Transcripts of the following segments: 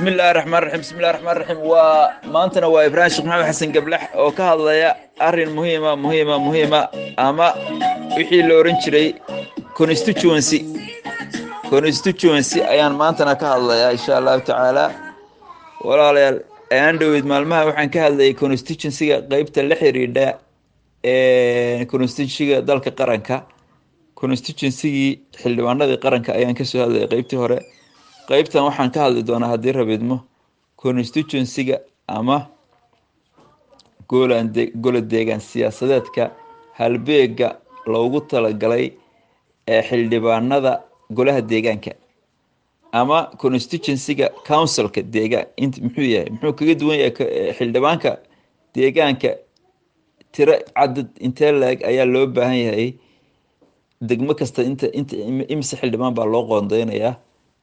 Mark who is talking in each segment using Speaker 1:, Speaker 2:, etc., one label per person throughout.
Speaker 1: bismi illaahi raxmaan raxiim bismi illahi raxmaan raxiim waa maantana waa ibraahim sheekh maxamed xasan gablax oo ka hadlaya arrin muhiima muhiima muhiima ama wixii la ohan jiray constituency constituency ayaan maantana ka hadlayaa insha allahu tacaala walaalayaal ayaan dhoweyd maalmaha waxaan ka hadlayay constituencyga qeybta la xiriidha constituencyga dalka qaranka constituencygii xildhibaanadii qaranka ayaan kasoo hadlayay qeybtii hore qeybtan waxaan ka hadli doonaa haddii rabidmo constituencyga ama goolan gola deegaan siyaasadeedka halbeega loogu talagalay ee xildhibaanada golaha deegaanka ama constituencyga councilka deegaan int muxuu yahay muxuu kaga duwan yahay xildhibaanka deegaanka tiro cadad intee la-eg ayaa loo baahan yahay degmo kasta inta inta imise xildhibaan baa loo qoondeynayaa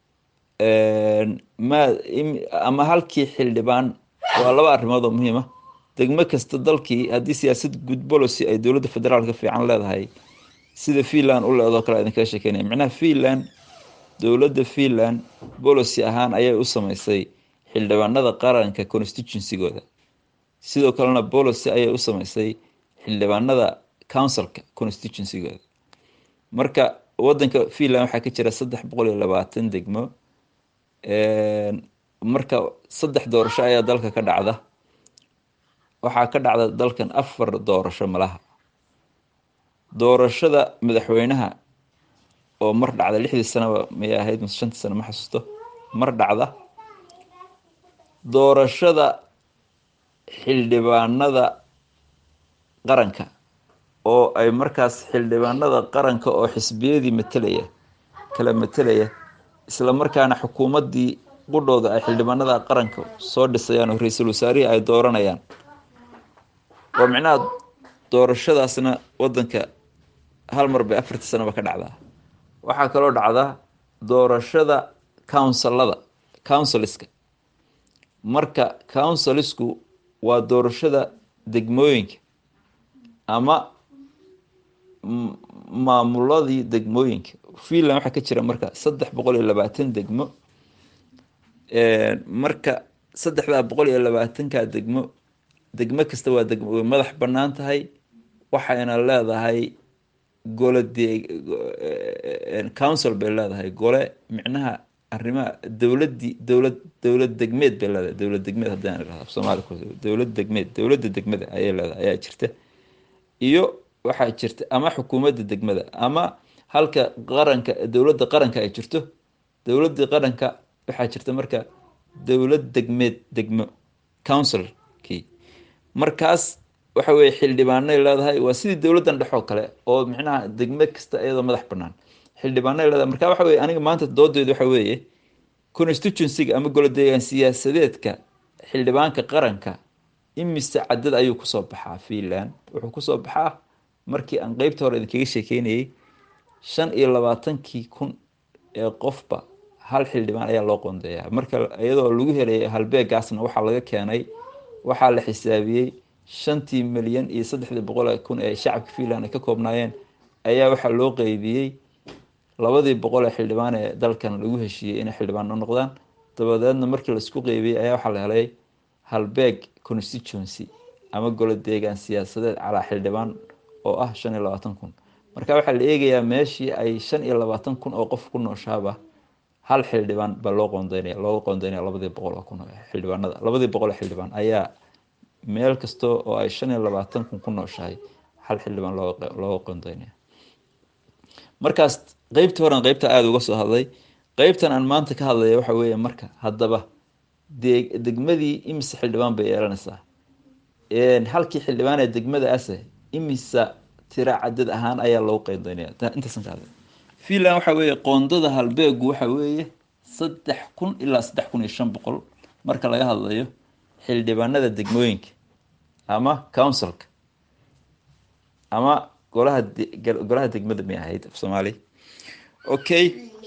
Speaker 1: ma ama halkii xildhibaan waa laba arrimood oo muhiima degmo kasta dalkii haddii siyaasad good policy ay dowladda federaalka fiican leedahay sida finland u leedoo kale idinkaga sheekeynaya macnaha finland dowladda finland policy ahaan ayay u sameysay xildhibaanada qaranka constituencygooda sidoo kalena policy ayay u sameysay xildhibaanada councilka constituencygooda marka wadanka finland waxaa ka jira saddex boqol iyo labaatan degmo marka saddex doorasho ayaa dalka ka dhacda waxaa ka dhacda dalkan afar doorasho malaha doorashada madaxweynaha oo mar dhacda lixdii sanaba may ahayd mise shantii sano ma xasuusto mar dhacda doorashada xildhibaanada qaranka oo ay markaas xildhibaanada qaranka oo xisbiyadii matelaya kala matelaya isla markaana xukuumaddii qudhooda ay xildhibaanada qaranka soo dhisayaan oo ra-iisul wasaarihii ay dooranayaan oo micnaha doorashadaasna wadanka hal mar bay afartii sanaba ka dhacdaa waxaa kaloo dhacdaa doorashada counsilada counciliska marka councilisku waa doorashada degmooyinka ama maamuladii degmooyinka finland waxaa ka jira marka saddex boqol iyo labaatan degmo marka saddexdaa boqol iyo labaatanka degmo degmo kasta waa degmo way madax banaan tahay waxayna leedahay gole dee council bay leedahay gole micnaha arrimaha dowladii dowlad dowlad degmeed bay leedahay dowlad degmeed haddaan irahdo soomaali dowlad degmeed dowladda degmada ayay leedahay ayaa jirta iyo waxaa jirta ama xukuumadda degmada ama halka qaranka dowladda qaranka ay jirto dowladii qaranka waxaa jirta marka dowlad degmeed degmo councilkii markaas waxa weye xildhibaanay leedahay waa sidii dowladdan dhexoo kale oo micnaha degme kasta iyadoo madax banaan xildhibaanay leedahay marka waxa weye aniga maanta doodeedu waxa weeye constituencyga ama golo deegaan siyaasadeedka xildhibaanka qaranka imise cadad ayuu kusoo baxaa finland wuxuu kusoo baxaa markii aan qeybta hore idinkaga sheekeynayay shan iyo labaatankii kun ee qofba hal xildhibaan ayaa loo qoondeeyaa marka iyadoo lagu helay halbeegaasna waxaa laga keenay waxaa la xisaabiyey shantii milyan iyo saddexdii boqol kun ee shacabka finland ay ka koobnaayeen ayaa waxaa loo qeybiyey labadii boqol ee xildhibaan ee dalkan lagu heshiiyey inay xildhibaano noqdaan dabadeedna markii laisku qeybiyey ayaa waxaa la helay halbeeg constituency ama golo deegaan siyaasadeed calaa xildhibaan oo ah shan iyo labaatan kun marka waxaa la eegayaa meeshii ay shan iyo labaatan kun oo qof ku nooshaaba hal xildhibaan baa loo qoondeynaya looga qoondeynaya labadii boqol oo kun xildhibaanada labadii boqol oo xildhibaan ayaa meel kasta oo ay shan iyo labaatan kun ku nooshahay hal xildhibaan looga qoondeynaya markaas qeybtii horan qeybta aada uga soo hadlay qeybtan aan maanta ka hadlaya waxa weeye marka haddaba dee degmadii imise xildhibaan bay yeelanaysaa halkii xildhibaan ee degmada ase imisa tira cadad ahaan ayaa loogu qeydoynaya intaasan ka hadlay finland waxa weeye qoondada halbeegu waxa weeye saddex kun ilaa saddex kun iyo shan boqol marka laga hadlayo xildhibaanada degmooyinka ama councilka ama golaha golaha degmada may ahayd af soomaali okay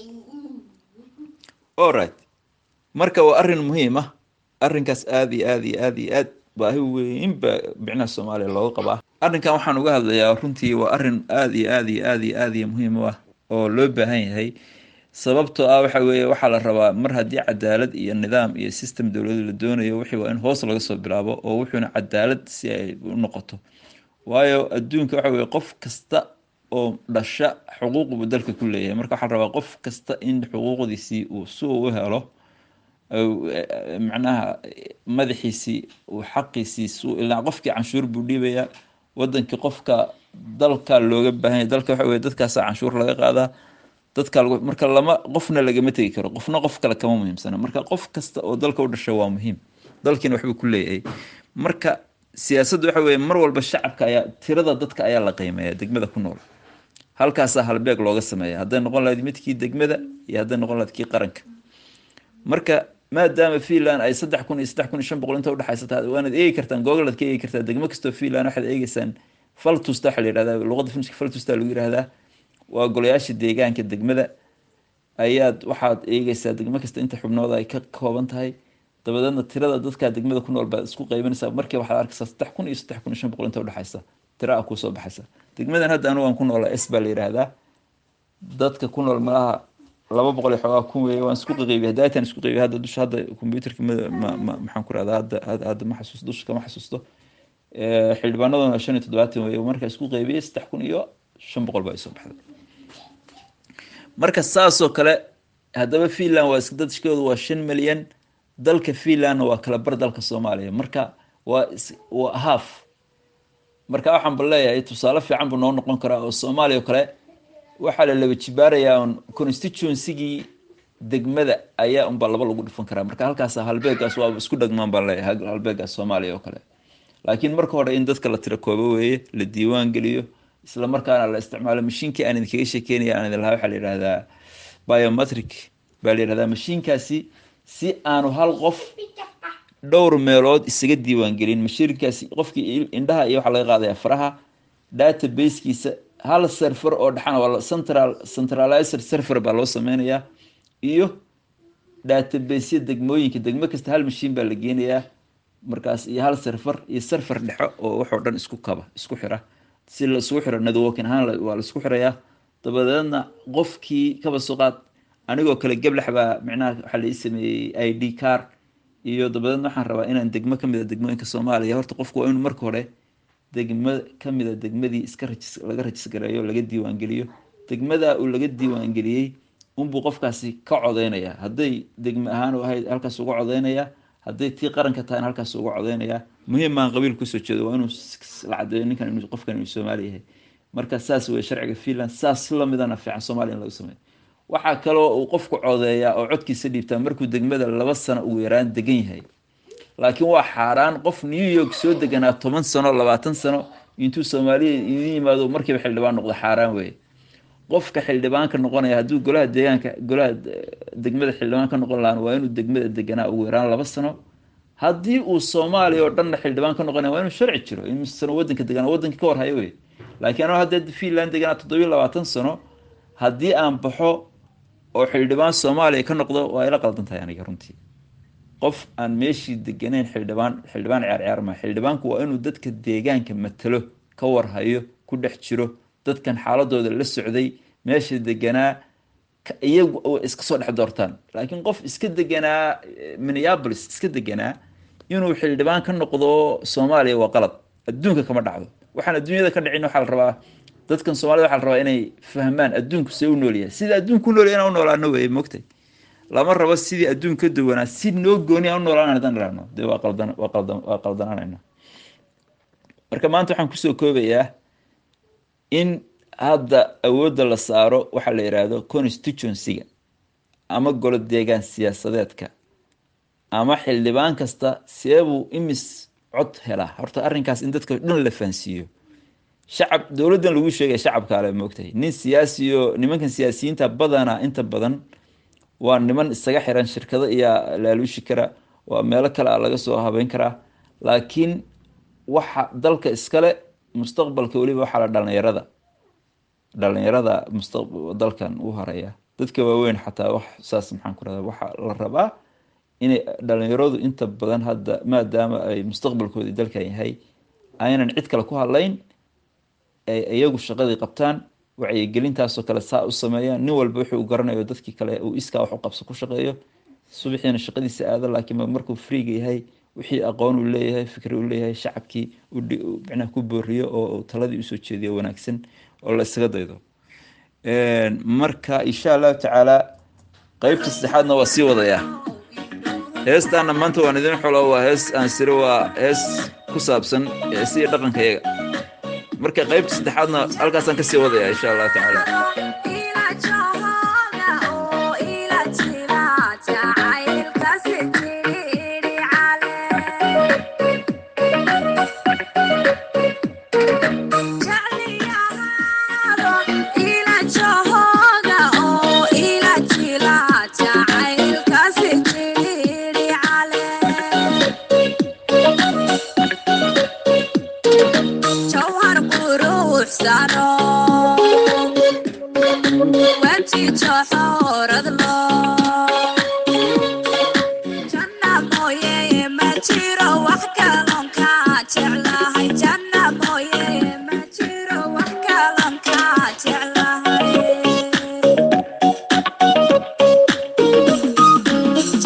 Speaker 1: allright marka waa arrin muhiim ah arrinkaas aada iyo aada iyo aada iyo aad baahi weyn baa micnaha soomaaliya looga qabaa arrinkan waxaan uga hadlayaa runtii waa arrin aada iyo aada iyo aada iyo aada iyo muhiim u ah oo loo baahan yahay sababtoo ah waxa weeye waxaa la rabaa mar haddii cadaalad iyo nidaam iyo system dowladu la doonayo wixii waa in hoos laga soo bilaabo oo wuxuuna cadaalad si ay u noqoto waayo adduunka waxa weye qof kasta oo dhasha xuquuq buu dalka ku leeyahay marka waxaa la rabaa qof kasta in xuquuqdiisii uu si uu u helo macnaha madaxiisii uu xaqiisii su ilaa qofkii canshuur buu dhiibayaa wadankii qofka dalka looga baahanya dalka waxa weye dadkaasa canshuur laga qaadaa dadka marka lama qofna lagama tegi karo qofna qof kale kama muhiimsana marka qof kasta oo dalka u dhashay waa muhiim dalkiina waxbuu ku leeyahay marka siyaasaddu waxa weye mar walba shacabka ayaa tirada dadka ayaa la qiimeeya degmada ku nool halkaasaa halbeeg looga sameeya hadday noqon lahayd midkii degmada iyo hadday noqon lahayd kii qaranka marka maadaama finland ay saddex kun iyo saddex kun iyo shan boqol inta udhexaysa tahay waanaad eegi kartaan google aad ka eegi kartaa degmo kastoo finland waxaad eegeysaan faltusta waxaa la yihahdaa luqadda finishka faltusta lagu yihahdaa waa golayaasha deegaanka degmada ayaad waxaad eegeysaa degmo kasta inta xubnooda ay ka kooban tahay dabadeedna tirada dadka degmada ku nool baad isku qeybanaysaa markii waxaad arkaysaa saddex kun iyo saddex kun iyo shan boqol inta udhexaysa tira a kusoo baxaysa degmadan hadda anigu aan ku noolaa s baa la yihahdaa dadka ku nool malaha laba boqol iyo xoogaa kun weeye waan isku qaqeybiy hadaataan isku qeybiy hadda dusha hadda computerka ma ma maxaan ku rahdaa hadda hadda ma xasuusto dusha kama xasuusto xildhibaanaduna shan iyo toddobaatan weeye marka isku qeybiyey saddex kun iyo shan boqol baa isoo baxday marka saasoo kale haddaba finland waa dadshkooda waa shan milyan dalka finlandna waa kala bar dalka soomaaliya marka waa waa half marka waxaan ba leeyahay tusaale fiican buu noo noqon karaa oo soomaaliya oo kale waxaa la laba jibaarayaa on constituencygii degmada ayaa unbaa laba lagu dhifan karaa marka halkaas halbeegaas waa isku dhagmaan baan leeyahay halbeegaas soomaaliya oo kale laakiin marka hore in dadka la tira koobo weeye la diiwaan geliyo isla markaana la isticmaalo mashiinkii aan idinkaga sheekeynaya aan idin lahaa waxaa la yihahdaa biometric baa la yihahdaa mashiinkaasi si aanu hal qof dhowr meelood isaga diiwaan gelin mashiinkaasi qofkii indhaha iyo waxaa laga qaadaya faraha databasekiisa hal serfer oo dhexana waa central centralizer serfer baa loo sameynayaa iyo databasya degmooyinka degmo kasta hal mashiin baa la geenayaa markaas iyo hal serfer iyo serfer dhexo oo waxoo dhan isku kaba isku xira si la isugu xiro networking ahaan waa la isku xirayaa dabadeedna qofkii kaba soo qaad anigoo kale geblax baa micnaha waxaa lai sameeyey i d car iyo dabadeedna waxaan rabaa inaan degmo kamid a degmooyinka soomaaliya horta qofku waa inuu marka hore degmo kamid a degmadii iska rajis laga rajisgareeyo laga diiwaangeliyo degmada uu laga diiwaangeliyey unbuu qofkaasi ka codeynaya hadday degme ahaan ahayd halkaas uga codeynaya hadday tii qaranka tahayna halkaas uga codeynaya muhiim maan qabiil kusoo jeedo waa inuu la cadeeyo ninkan inuu qofkan inuu soomaali yahay marka saas wey sharciga finland saas lamidana fiican soomaaliya in lagu sameeyo waxaa kaloo uu qofku codeeyaa oo codkiisa dhiibtaa markuu degmada laba sano ugu yaraan degan yahay laakiin waa xaaraan qof new york soo deganaa toban sano labaatan sano intuu soomaaliya idin yimaado markiiba xildhibaan noqdo xaaraan weye qofka xildhibaanka noqonaya hadduu golaha deegaanka golaha degmada xildhibaan ka noqon lahaan waa inuu degmada deganaa ugu yaraan laba sano haddii uu soomaaliya oo dhanna xildhibaan ka noqonaya waa inuu sharci jiro in sano wadanka deganaa wadanka ka warhayo wey laakiin anoo hadda finland deganaa toddobiyo labaatan sano haddii aan baxo oo xildhibaan soomaaliya ka noqdo waa ila qaldan tahay aniga runtii qof aan meeshii deganeyn xildhibaan xildhibaan ciyaar ciyaar maa xildhibaanku waa inuu dadka deegaanka matalo ka warhayo ku dhex jiro dadkan xaaladooda la socday meesha deganaa iyagu iska soo dhex doortaan laakiin qof iska deganaa minneapolis iska deganaa inuu xildhibaan ka noqdo soomaaliya waa qalad adduunka kama dhacdo waxaan adduunyada ka dhicin waxaa la rabaa dadkan soomaalida waxaa la rabaa inay fahmaan adduunku see u noolyahay sida adduunku u noolyahay inaan u noolaano weye mogtay lama rabo sidii adduun ka duwanaa si noo gooni aan u noolaan hadaan idhaahno dee waa qaldan waa qaldan waa qaldanaanayna marka maanta waxaan kusoo koobayaa in hadda awoodda la saaro waxaa la yidhaahdo constituencyga ama golo deegaan siyaasadeedka ama xildhibaan kasta seebuu imis cod helaa horta arrinkaas in dadka dhan la fahansiiyo shacab dowladdan lagu sheegaya shacabka ale moogtahay nin siyaasiyo nimankan siyaasiyiinta badanaa inta badan waa niman isaga xiran shirkado iyaa laaluushi kara waa meelo kale a laga soo habeyn karaa laakiin waxa dalka iskale mustaqbalka weliba waxaa la dhalinyarada dhalinyarada musta dalkan u horeeya dadka waaweyn xataa wax saas maxaan ku rahda waxaa la rabaa inay dhalinyaradu inta badan hadda maadaama ay mustaqbalkoodii dalkan yahay aynan cid kale ku hadlayn ay iyagu shaqadii qabtaan wacyigelintaasoo kale saa u sameeyaan nin walba wuxuu garanayo dadkii kale uu iskaa wax u qabso ku shaqeeyo subaxiina shaqadiisa aado laakiin markuu freega yahay wixii aqoon uu leeyahay fikri uu leeyahay shacabkii micnaha ku booriyo oo taladii usoo jeediyo wanaagsan oo la isaga daydo marka insha allahu tacaala qeybta saddexaadna waa sii wadayaa heestaana maanta waan idin xulo waa hees aan siri waa hees ku saabsan sidii dhaqanka yaga marka qeybta saddexaadna halkaasaan kasii wadaya insha allahu tacaala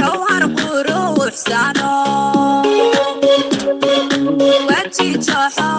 Speaker 2: Jawhar